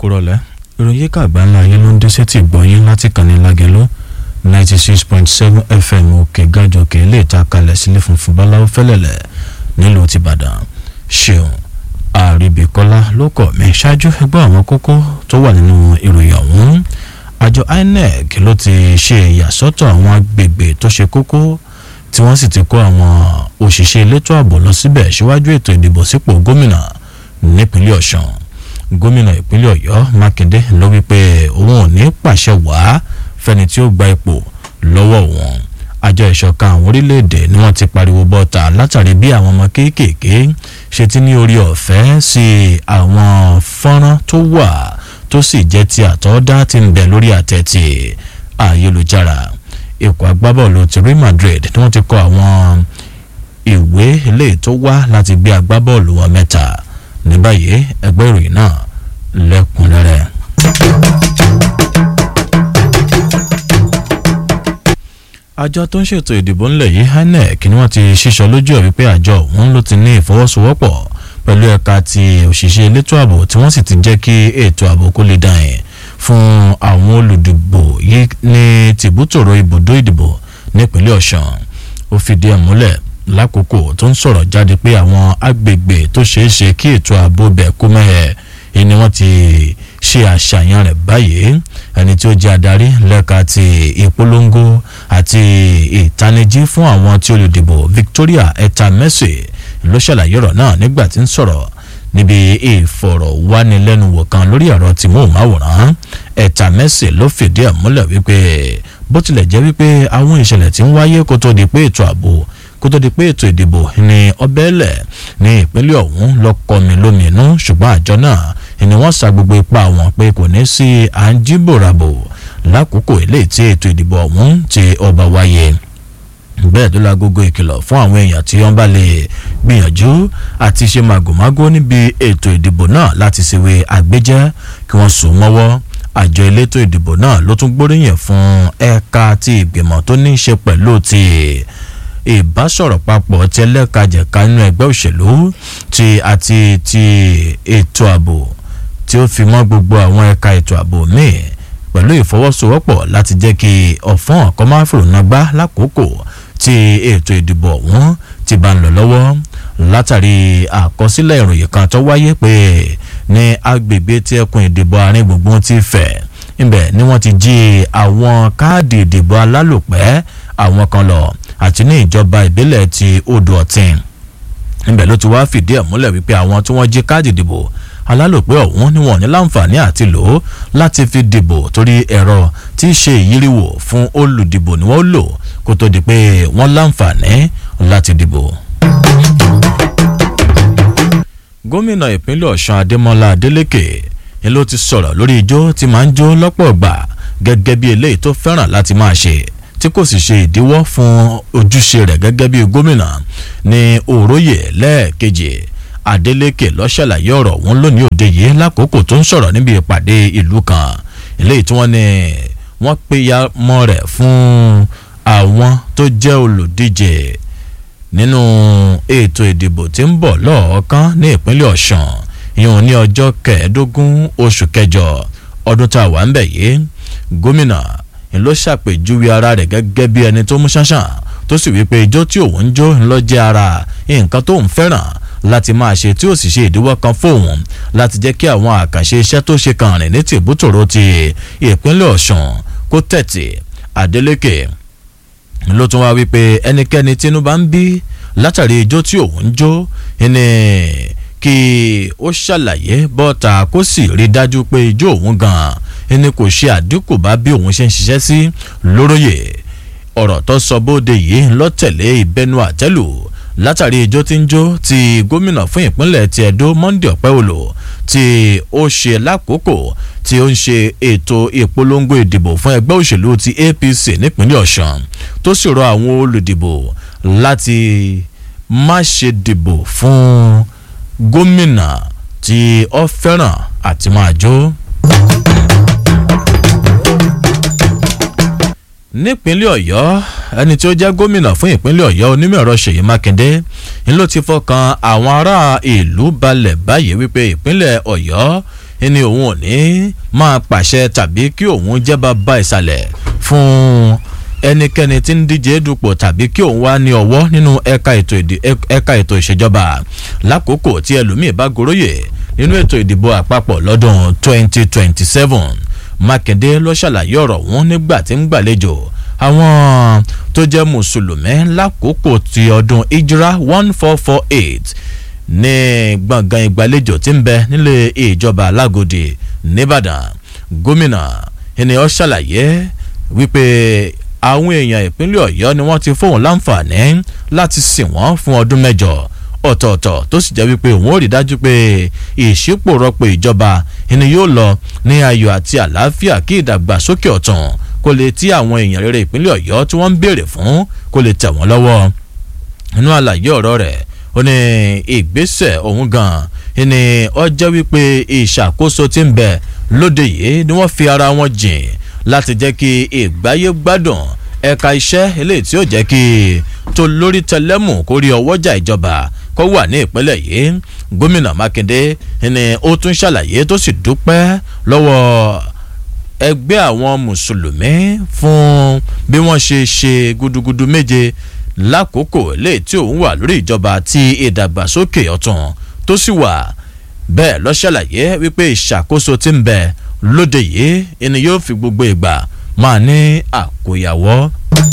kúrọ̀lẹ́ ìròyìn kàgbá ńlá yín ló ń dé sétí gbọ́yìn láti kànnì lágẹ̀lú ninety six point seven fm òkè gàjọkè ilé ìta kalẹ̀ sílé funfun báláwo fẹ́lẹ̀lẹ̀ nílùú tìbàdàn ṣeun àríbíkọ́lá ló kọ̀ mí ṣáájú ẹgbẹ́ àwọn kókó tó wà nínú ìròyìn ọ̀hún àjọ inec ló ti ṣe ìyàsọ́tọ̀ àwọn agbègbè tó ṣe kókó tí wọ́n sì ti kó àwọn òṣìṣẹ́ elétò ààbò lọ síbẹ̀ síwájú ètò ìdìbò sípò gómìnà nípínlẹ̀ ọ̀sùn gómìnà ìpínlẹ̀ ọ̀yọ́ mákindé ló wí pé òun ò ní pàṣẹ wàá fẹ́ni tí ó gba ipò lọ́wọ́ wọn àjọ ìṣọ̀kan àwọn orílẹ̀-èdè ni wọ́n ti pariwo bọ́ta látàrí bí àwọn ọmọ kéékèèké ṣe ti ní orí ọ̀fẹ́ sí àwọn fọ́nrán tó wà tó sì jẹ́ ti àtọ́dá ti ń bẹ lórí àtẹ̀tì ayélujára ikọ̀ agbábọ́ọ̀lù ti Real Madrid ni wọ́n ti kọ àwọn ìwé eléyìí tó wá láti gbé agbábọ́ọ̀lù wọn mẹ́ta ní báyìí ẹgbẹ́ ìròyìn náà lẹ́kùnrẹ́rẹ́. àjọ tó ń ṣètò ìdìbò ńlẹ̀ yìí INEC ni wọ́n ti ṣíṣọ lójú ẹ̀ wípé àjọ òun ló ti ní ìfọwọ́sowọ́pọ̀ pẹ̀lú ẹ̀ka ti òṣìṣẹ́ elétò ààbò tí wọ́n sì ti jẹ́ kí ètò ààbò kó lè dàn yẹn fún àwọn olùdìbò yìí ní tìbútòrò ibùdó ìdìbò nípínlẹ̀ Ọ̀ṣun ó fìdí ẹ̀ múlẹ̀ lákòókò tó ń sọ̀rọ̀ jáde pé àwọn agbègbè tó ṣeé ṣe kí ètò ààbò bẹ̀ kú mẹ́hẹ̀ ni wọ́n ti ṣe àṣàyàn rẹ̀ báyìí ẹni tí ó jẹ́ adarí lẹ́ka ti ìpolongo àti ìtanijí fún àwọn tí olùdìbò Victoria Etamesi ló ṣàlàyé ọ̀rọ̀ náà nígbà tí ń sọ̀rọ̀ níbi ìfọ̀rọ̀wánilẹ́nuwò kan lórí ẹ̀rọ tìmọ̀ọ́máwòrán Etamesi ló fìdí ẹ̀ múlẹ̀ wípé bó tilẹ̀ jẹ́ wípé àwọn ìṣẹ̀lẹ̀ tí ń wáyé kó tó di pé ètò ààbò kó tó di pé ètò ìdìbò ní ọbẹ̀lẹ̀ ní ìpínlẹ̀ ọ̀hún lọ́kọ̀mí lóminú ṣùgbọ́n àjọ náà ni wọ́n sa gbogbo ipá wọn pé kò ní sí à ń jíbòràbò lákòókò eléyìí tí ètò ìdìbò ọ̀hún ti ọba wáyé bẹ́ẹ̀ ló lágogo ìkìlọ̀ fún àwọn èèyàn tí wọ́n bá lè gbìyànjú àti ṣe màgòmágó níbi ètò ìdìbò náà láti ṣèwé àgbéjẹ́ kí wọ́n sùn mọ́wọ́ àjọ elétò ìdìbò náà ló tún gbóríyìn fún ẹ̀ka tí ìgbìmọ̀ tó ní í ṣe pẹ̀lú ti ìbásọ̀rọ̀ papọ̀ tí ẹlẹ́kajẹ̀ka nínú ẹgbẹ́ òṣèlú ti àti ti ètò ààbò tí ó fi mọ́ gbogbo àwọn ẹ̀ka ètò ààbò míì pẹ̀lú ìfọwọ́sowọ́pọ̀ láti jẹ́ kí ọ̀fọ́n ọ̀kọ́ máa fòrònà gbá lákòókò tí ètò ìdìbò ọ̀hún ti bá ń lọ lọ́wọ́ látàrí àkọsílẹ̀ ìròyìn kan tó wáyé pé ní agbègbè tí ẹkùn ìdìbò àárín gbùngbùn ti fẹ̀ ibẹ̀ ni wọ́n ti jí àwọn káàdì ìdìbò alálòpẹ́ àwọn kan lọ àti ní ìjọba ìbílẹ̀ ti odò ọ̀tìn ibẹ̀ ló ti wá fìdí ẹ̀ múlẹ̀ wípé àwọn tí wọ́n jí káàdì ìdìbò alálòpẹ́ ọ̀hún ni wọ́n ní láǹfààní àti lò ó láti fi dìbò torí ẹ̀rọ tí í ṣe ìyíríwò fún olùdìbò ni wọ́n lò kó tó di pé wọ́n láǹfààní láti dìbò. gómìnà ìpínlẹ̀ ọ̀ṣun adémọlá adélèké ni ló ti sọ̀rọ̀ lórí ijó tí máa ń jó lọ́pọ̀ gbà gẹ́gẹ́ bí eléyìí tó fẹ́ràn láti máa ṣe tí kò sì ṣe ìdíwọ́ fún ojúṣe rẹ̀ gẹ́gẹ́ bí gómìnà ní òróyè lẹ́ẹ̀kejì Adeleke ló ṣàlàyé ọ̀rọ̀ wọn lónìí òde yìí lákòókò tó ń sọ̀rọ̀ níbi ìpàdé ìlú kan eléyìí tí wọ́n ní wọ́n péya mọ́ rẹ̀ fún àwọn tó jẹ́ olùdíje nínú ètò ìdìbò tí ń bọ̀ lọ́ọ̀ọ́kán ní ìpínlẹ̀ Ọ̀ṣun ìyẹn ní ọjọ́ kẹẹ̀ẹ́dógún oṣù kẹjọ ọdún tá a wà ń bẹ̀ yìí gómìnà ló ṣàpèjúwe ara rẹ̀ gẹ́gẹ́ bí ẹni tó mú ṣánṣán tó sì wípé ijó tí òun ń jó ńlọ jẹ́ ara nǹkan tó ń fẹ́ràn láti máa ṣe tí ó sì ṣe ìdíwọ́ kan fóun láti jẹ́ kí àwọn àkànṣe iṣẹ́ tó ṣe kàn rìn ní tìbútòrò ti ìpínlẹ̀ Ọ̀ṣun kó tẹ̀tì Adeleke ló tún wá wípé ẹnikẹ́ni tínú bá ń bí látàrí ijó tí òun ń jó ẹni kí ó ṣàlàyé bọ́ta kó sì rí dájú pé ijó òun gan-an ẹni kò ṣe àdínkù bá bí òun ṣe ń ṣiṣẹ́ sí lóróyè ọ̀rọ̀ tó sọ bóde yìí lọ́tẹ̀lé ìbẹnu àtẹ́lù látàrí ijó tí ń jó ti gómìnà fún ìpínlẹ̀ ti Ẹdó Monday Ọ̀pẹ́òlò tí ó ṣe lákòókò tí ó ń ṣe ètò ìpolongo ìdìbò fún ẹgbẹ́ òṣèlú ti APC nípínlẹ̀ Ọ̀ṣun tó sì rọ àwọn olùdìbò láti má ṣe dìbò fún gómìnà tí ó fẹ́ràn àti máa jó. nípínlẹ̀ ọ̀yọ́ ẹni tí ó jẹ́ gómìnà fún ìpínlẹ̀ ọ̀yọ́ onímọ̀ ẹ̀rọ ṣèyí mákindé ń ló ti fọkàn àwọn ará ìlú balẹ̀ báyìí wípé ìpínlẹ̀ ọ̀yọ́ ni òun ò ní máa pàṣẹ tàbí kí òun jẹ́ bàbá ìsàlẹ̀ fún ẹnikẹ́ni tí ń díje dupò tàbí kí òun wá ní ọwọ́ nínú ẹ̀ka ètò ìṣèjọba lákòókò tí ẹlòmíì bá goróyè nínú ètò ìdìbò àpapọ̀ lọ́dún 2027 mákindé ló ṣàlàyé ọ̀rọ̀ wọn nígbà tí ń gbàlejò àwọn tó jẹ́ mùsùlùmí lákòókò ti ọdún ìjírá 1448 ní gbọ̀ngàn ìgbàlejò tí ń bẹ nílé ìjọba alágòdì nìbàdàn gómìnà ènìyàn ṣàlàyé wípé àwọn èèyàn ìpínlẹ̀ ọ̀yọ́ ni wọ́n ti fóun láǹfààní láti sìn wọ́n fún ọdún mẹ́jọ ọ̀tọ̀ọ̀tọ̀ tó sì jẹ́ wípé òun ò rí dájú pé ìṣípòrọ̀pọ̀ ìjọba ẹni yóò lọ ní ayọ̀ àti àlàáfíà kí ìdàgbàsókè ọ̀tún kó lè tí àwọn èèyàn rere ìpínlẹ̀ ọ̀yọ́ tí wọ́n ń béèrè fún kó lè tẹ̀ wọ́n lọ́wọ́ nínú àlàyé ọ̀rọ̀ rẹ̀ ó ní ìgbésẹ̀ òun gan ni ó jẹ́ wípé ìṣàkóso tí ń bẹ lóde yìí ni wọ́n fi ara wọn jìn láti jẹ́ kí ìgbáyé gbádùn ẹ̀ka iṣẹ́ eléyìí tí ó jẹ́ kí tó lórí tẹlẹ́mù kó rí ọwọ́jà ìjọba kó wà ní ìpínlẹ̀ yìí gómìnà mákindé ni ó tún ṣàlàyé tó sì dúpẹ́ lọ́wọ́ ẹgbẹ́ àwọn mùsùlùmí fún bí wọ́n ṣe ṣe gudugudu méje lákòókò léè tí òun wà lórí ìjọba tí ìdàgbàsókè ọ̀tún tó sì wà bẹ́ẹ̀ ló ṣàlàyé wípé ìṣàkóso tí ń bẹ lóde yìí ẹni yóò fi gbogbo ìgbà máa ní àkóyawọ́.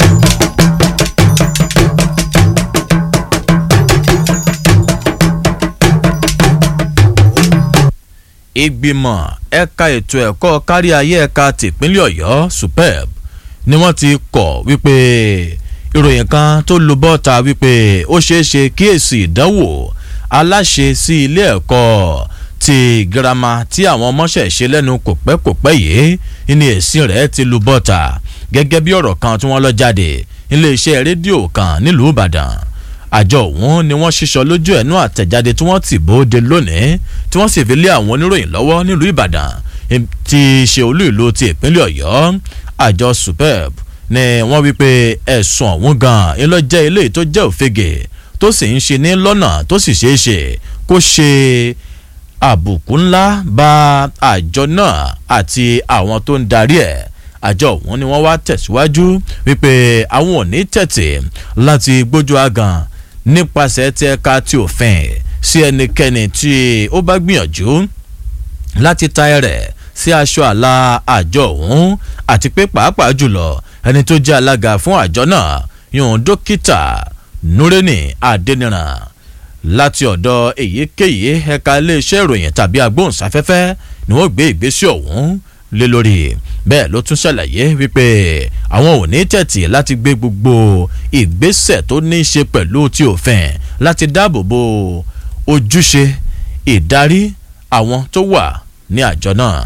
ìgbìmọ̀ ẹ̀ka ètò ẹ̀kọ́ kárí ayé ẹ̀ka tìpínlẹ̀ ọ̀yọ́ superb ni wọ́n ti kọ̀ wípé ìròyìn kan tó lu bọ́ta wípé ó ṣeé ṣe kí èsì ìdánwò aláṣẹ sí ilé ẹ̀kọ́ ti girama tí àwọn ọmọọṣẹ́ ṣe lẹ́nu kò pẹ́ kò pẹ́ yìí ní èsì rẹ̀ ti lu bọ́ta gẹ́gẹ́ bí ọ̀rọ̀ kan tí wọ́n lọ jáde iléeṣẹ́ rédíò kan nílùú ìbàdàn àjọ òun ni wọ́n ṣíṣọ lójú ẹ̀nú àtẹ̀jáde tí wọ́n ti bóde lónìí tí wọ́n sì fi lé àwọn oníròyìn lọ́wọ́ nílùú ìbàdàn ti ṣe olú ìlú ti ìpínlẹ̀ ọ̀yọ́ àjọ superb ni wọ́n wí pé ẹ̀sùn ọ̀hún gan-an ń lọ jẹ́ ilé tó jẹ́ òfegè tó sì ń ṣe ní lọ́nà tó sì ṣeé ṣe kó ṣe àbùkù ńlá bá àjọ náà àti àwọn tó ń darí ẹ̀ àjọ ọ̀hún ni wọ́n wá tẹ̀síwájú wípé àwọn ò ní tẹ̀tì láti gbójú agan nípasẹ̀ tí ẹ̀ka ti òfin sí ẹnikẹ́ni tí ó bá gbìyànjú láti ta ẹrẹ̀ sí aṣọ àlà àjọ ọ̀hún àti pé pàápàá jùlọ ẹni tó jẹ́ alága fún àjọ náà yòówù dókítà nureni adeniran láti ọ̀dọ̀ èyíkéyìí ẹ̀ka iléeṣẹ́ ìròyìn tàbí agbóhùnsáfẹ́fẹ́ ni wọ́n gbé ìgbésẹ̀ ọ̀hún lé lórí bẹ́ẹ̀ ló tún ṣàlàyé wípé àwọn ò ní tẹ̀tì láti gbé gbogbo ìgbésẹ̀ tó ní í ṣe pẹ̀lú ti òfin láti dáàbò bo ojúṣe ìdarí àwọn tó wà ní àjọ náà.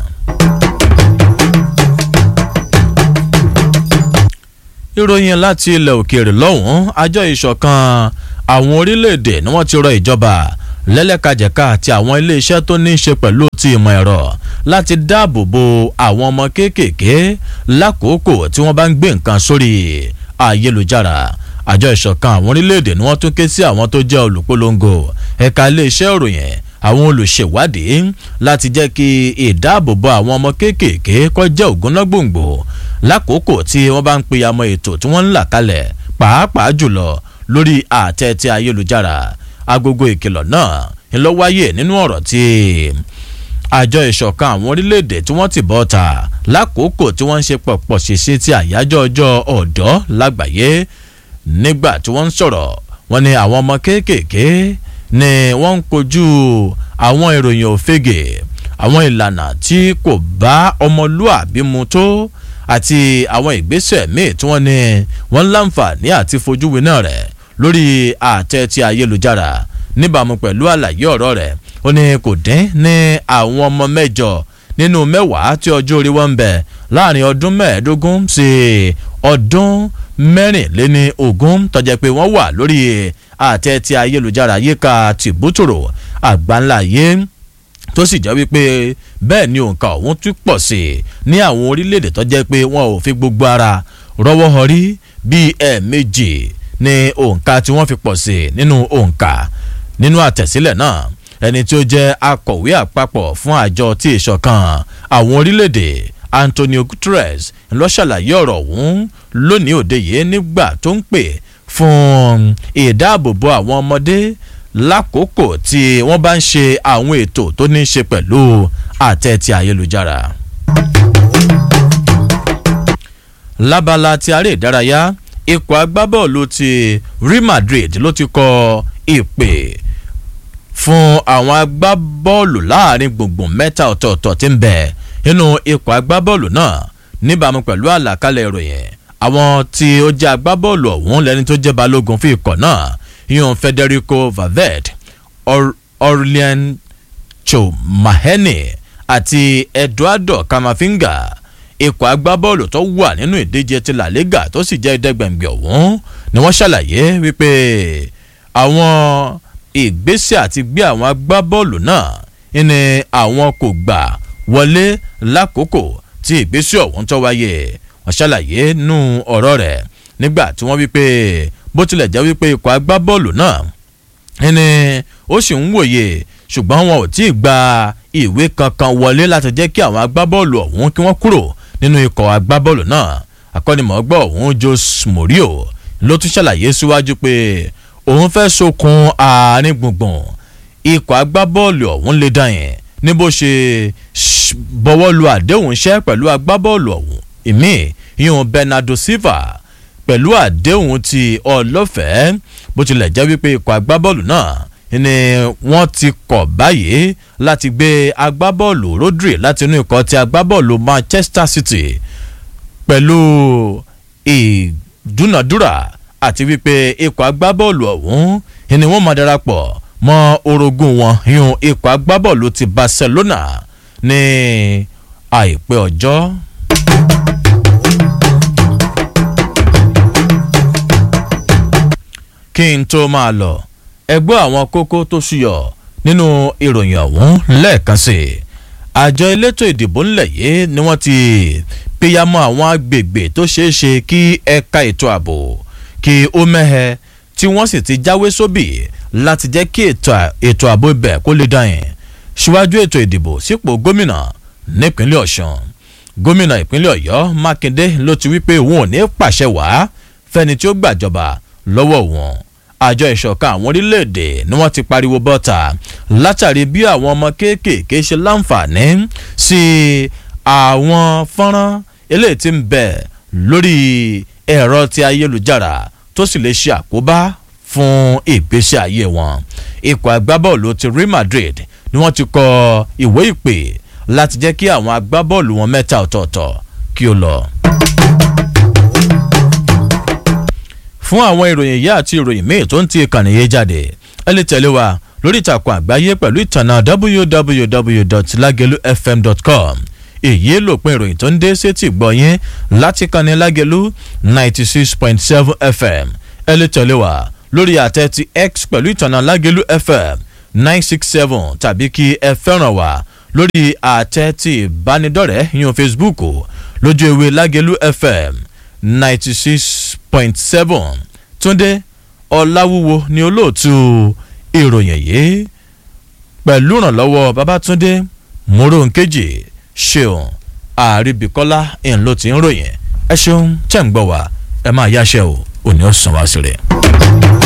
ìròyìn láti ilẹ̀ òkèèrè lọ́hùn-ún àjọ ìṣọ̀kan àwọn orílẹ̀-èdè ni wọ́n ti rọ ìjọba lẹ́lẹ́kajẹ̀ka àti àwọn iléeṣẹ́ tó ní í ṣe pẹ̀lú ti ìmọ̀ ẹ̀rọ láti dáàbò bo àwọn ọmọ kéékèèké lákòókò tí wọ́n bá ń gbé nǹkan sórí ayélujára àjọ ìṣọ̀kan àwọn orílẹ̀-èdè ni wọ́n tún ké sí àwọn tó jẹ́ olùpolongo ẹ̀ka iléeṣẹ́ ìròyìn àwọn olùṣèwádìí láti jẹ́ kí ìdáàbòbò àwọn ọmọ kéékèèké kọjá ògúnnágbòǹgbò lákòókò tí wọ́n bá ń peyamọ́ ètò tí wọ́n ń là kalẹ̀ pàápàá jùlọ lórí àtẹ ti ayélujára agogo ìkìlọ̀ náà ń lọ wáyé nínú ọ̀rọ̀ tí àjọ ìṣọ̀kan àwọn orílẹ̀-èdè tí wọ́n ti bọ́ ta lákòókò tí wọ́n ń ṣe pọ̀pọ̀ ṣèṣe ti àyájọ́ ọjọ́ ọ̀dọ́ lágbàáyé nígbà tí wọ́n ń sọ̀rọ̀ wọ́n ní àwọn ọmọ kéékèèké ni wọ́n ń kojú àwọn ìròyìn òfegè àwọn ìlànà tí kò bá ọmọlúàbí mu tó àti àwọn ìgbésẹ̀ míì tí wọ́n ní wọ́n láǹfààní àti fojú winá rẹ̀ lórí àtẹ ti ayélujára níbàámu pẹ̀lú àlàyé ọ̀rọ̀ rẹ̀ ó ní kò dín ní àwọn ọmọ mẹ́jọ nínú mẹ́wàá tí ọjọ́ orí wọn ń bẹ láàrin ọdún mẹ́ẹ̀ẹ́dógún sí ọdún mẹ́rìnléní ogún tọ́jẹ́ pé wọ́n wà lórí àtẹ ti ayélujára yíká tìbútòrò àgbáńlá yé tó sì jẹ́ wípé bẹ́ẹ̀ ni òǹkà ọ̀hún tún pọ̀ sí i ní àwọn orílẹ̀-èdè tó jẹ́ pé wọn ò fi gbogbo ara rọ́wọ́ họrí bíi ẹ̀ẹ̀mejì ní òǹkà tí wọ́n fi pọ̀ sí i nínú òǹkà nínú àtẹ̀sílẹ̀ náà ẹni tí ó jẹ́ akọ̀wé àpapọ̀ fún àjọ tí ìṣọ̀kan àwọn orílẹ̀-èdè Antonio Guterres ló ṣàlàyé ọ̀rọ̀ ọ̀hún lónìí òde yìí nígbà tó ń pè fún ìdáàbòbò àwọn ọmọdé lákòókò tí wọ́n bá ń ṣe àwọn ètò tó ní í ṣe pẹ̀lú àtẹ ti ayélujára. lábala ti aré ìdárayá ikọ̀ agbábọ́ọ̀lù ti Real Madrid ló ti kọ ìpè fún àwọn agbábọ́ọ̀lù láàrin gbùngbùn mẹ́ta ọ̀tọ̀ọ̀tọ̀ tí ń bẹ nínú ikọ̀ agbábọ́ọ̀lù náà níbàámu pẹ̀lú àlàkalẹ̀ ìròyìn àwọn tí ó jẹ́ agbábọ́ọ̀lù ọ̀hún lẹ́ni tó jẹ́ balógun fún ikọ̀ náà yíyan Federico Valverde Aurelien Chouameni àti Eduardo Camavinga ikọ̀ agbábọ́ọ̀lù tó wà nínú ìdíje ti La Liga tó sì jẹ́ ẹ̀ẹ́dẹ́gbẹ̀ngbẹ̀ ọ̀hún ni wọ́n ṣàlàyé wípé àwọn ìgbésẹ̀ àti gbé àwọn agbábọ́ọ̀lù náà ní àwọn kò gbà wọlé lákòókò tí ìgbésẹ̀ ọ̀hún tó wáyé wọ́n ṣàlàyé nú ọ̀rọ̀ rẹ̀ nígbà tí wọ́n wípé bó tilẹ̀ jẹ́ wípé ikọ̀ agbábọ́ọ̀lù náà ní ó sì ń wòye ṣùgbọ́n wọn ò tí ì gba ìwé kankan wọlé láti jẹ́ kí àwọn agbábọ́ọ̀lù ọ̀hún kí wọ́n kúrò nínú ikọ̀ agbábọ́ọ̀lù náà akọ́nimọ̀ọ́gbọ́ ọ̀hún Jose Mourinho ló tún ṣàlàyé síwájú pé òun fẹ́ sokun àárín gbùngbùn ikọ̀ agbábọ́ọ̀lù ọ̀hún lè dàn yẹn ní bó ṣe bọ́wọ́ lu àdéhùn iṣẹ́ pẹ̀lú agbábọ́ọ̀lù ọ̀hún ìmí ìhun Bernardo Silva pẹ̀lú àdéhùn ti ọlọ́fẹ̀ẹ́ bó tilẹ̀ jẹ́ wípé ikọ̀ agbábọ́ọ̀lù náà ni wọ́n ti kọ̀ báyìí láti gbé agbábọ́ọ̀lù Rodri láti inú ikọ̀ ti agbábọ́ọ̀lù Manchester City pẹ̀lú ìdúnàdúrà àti wípé ikọ̀ agbábọ́ọ̀lù ọ̀hún ni wọ́n máa darapọ̀ mọ́ orogún wọn yún ikọ̀ agbábọ́ọ̀lù ti Barcelona ní àìpẹ́ ọjọ́. kí n tó máa lọ ẹgbẹ́ àwọn kókó tó ṣúyọ nínú ìròyìn ọ̀hún lẹ́ẹ̀kan sí i àjọ elétò ìdìbò ńlẹ̀ yìí ni wọ́n ti píyàmọ́ àwọn agbègbè tó ṣeé ṣe kí ẹ̀ka ètò ààbò kí ó mẹ́hẹ tí wọ́n sì ti jáwé sóbì láti jẹ́ kí ètò ààbò ibẹ̀ kó lè dàn yín síwájú ètò ìdìbò sípò gómìnà nípínlẹ̀ ọ̀ṣun gómìnà ìpínlẹ̀ ọ̀yọ́ mákindé ló ti wí pé òun ò ní pàṣẹ wàá fẹ́ni tí ó gbàjọba lọ́wọ́ wọn àjọ ìṣọ̀kan àwọn orílẹ̀-èdè ni wọ́n ti pariwo bọ́ta látàrí bí àwọn ọmọ kéékèèké ṣe láǹfààní sí àwọn fọ́nrán eléyìí tí ń bẹ lórí ẹ̀rọ ti ayélujára tó sì lè ṣe àkóbá fún ìgbésí ayé wọn ikọ̀ agbábọ́ọ̀lù ti Real Madrid ni wọ́n ti kọ ìwé ìpè láti jẹ́ kí àwọn agbábọ́ọ̀lù wọn mẹ́ta ọ̀tọ̀ọ̀tọ̀ kí ó lọ. fún àwọn ìròyìn yìí àti ìròyìn míì tó ń ti ìkànnì yìí jáde ẹ lè tẹ̀lé wa lórí ìtàkùn àgbáyé pẹ̀lú ìtànà www.lagelufm.com èyí lòpin ìròyìn tó ń dé sétí gbọ̀nyìn láti kànnì lágẹ̀lú ninety six point seven fm ẹ lè tẹ̀lé wa lórí àtẹ ti x pẹ̀lú ìtànà lágẹ̀lú fm nine six seven tàbí kí ẹ fẹ́ràn wa lórí àtẹ ti ìbánidọ́rẹ̀ẹ́ yíyan facebook lójú ewé lágẹ̀lú fm ninety six point seven túndé ọ̀làwúwo ni olóòtú ìròyìn yìí pẹ̀lú ìrànlọ́wọ́ babátúndé mòrónkejì ṣeun àríbíkọ́lá ẹ̀ ló ti ń ròyìn ẹ ṣeun tẹ̀ ń gbọ́ wá ẹ máa yáṣẹ́ o òní ọ̀sán wá sí rẹ̀.